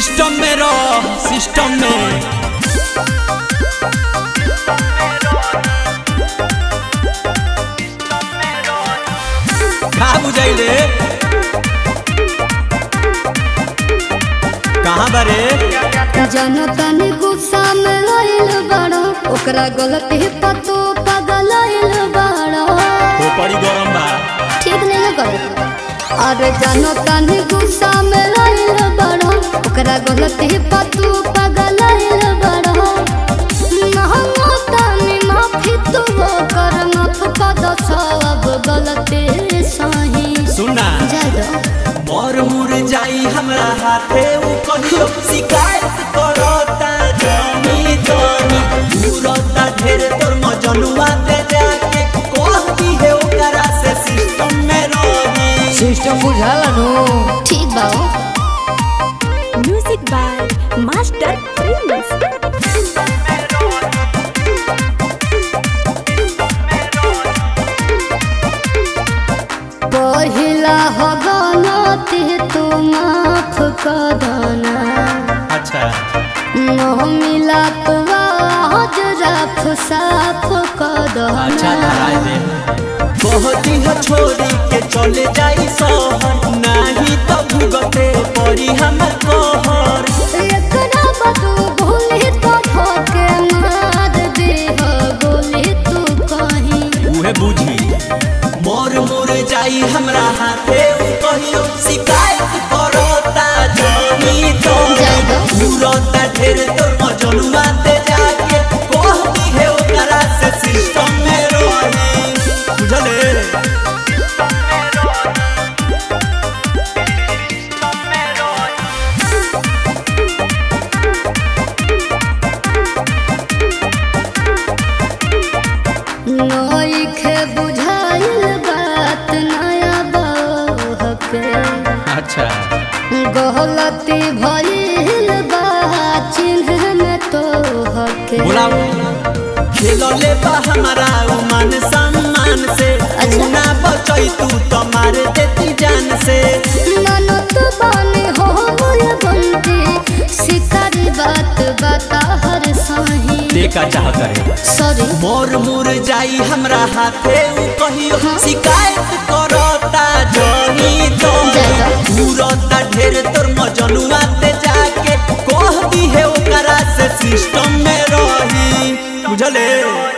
System में रह system में का बुझाई रे कहाँ बारे जनतन गुस्सा में आइल बड़ा ओकरा गलती पतो पगल आइल बड़ा वो पड़ी गरम बा ठीक नहीं है कर अरे जनतन गुस्सा में आइल बड़ा ओकरा गलती पतो पगल आइल बड़ा महंगो तनी माफी तू कर माफ पद सब गलती सही सुना जादो मोर मुर जाई हमरा हाथे उ कहियो शिकायत करता जमी जमी पूरता ढेर तोर मजनुआ दे जाके कहती है ओकरा से सिस्टम में रही सिस्टम बुझाला नु ठीक बाओ Music by Master Prince. पहिला हो गलती तू माफ कर देना अच्छा न मिला तो आज रफ साफ कर अच्छा देना धराए दे कहती है छोड़ी के चले जाई शहर नहीं तो भुगते पड़ी हमर कहर एकरा बदू भूली तो धोके मार दे हो गोली तू कहीं उहे बुझी मोर मोर जाई हमरा हाथे उ कहियो शिकायत करता जमी तो जाएगा। पूरता ढेर तोर मजनुआ दे जाके कहती है ओकरा से सिस्टम में रही बुझले नई खे बुझाइल बात नया बहके अच्छा गलती भइल बा चिन्ह में तो हके बुलाओ खेलले बा हमारा उ मान सम्मान से अच्छा। ना बचई तू तो मार देती जान से ननद बने हो मोर बंदी शिकारी बात बता हर सही देखा चाह करे सॉरी मोर मुर जाई हमरा हाथे उ कहियो हाँ। शिकायत करता जनी तो जाएगा। पूरता ढेर तोर मजनुआ ते जाके कहती है ओकरा से सिस्टम में रही बुझले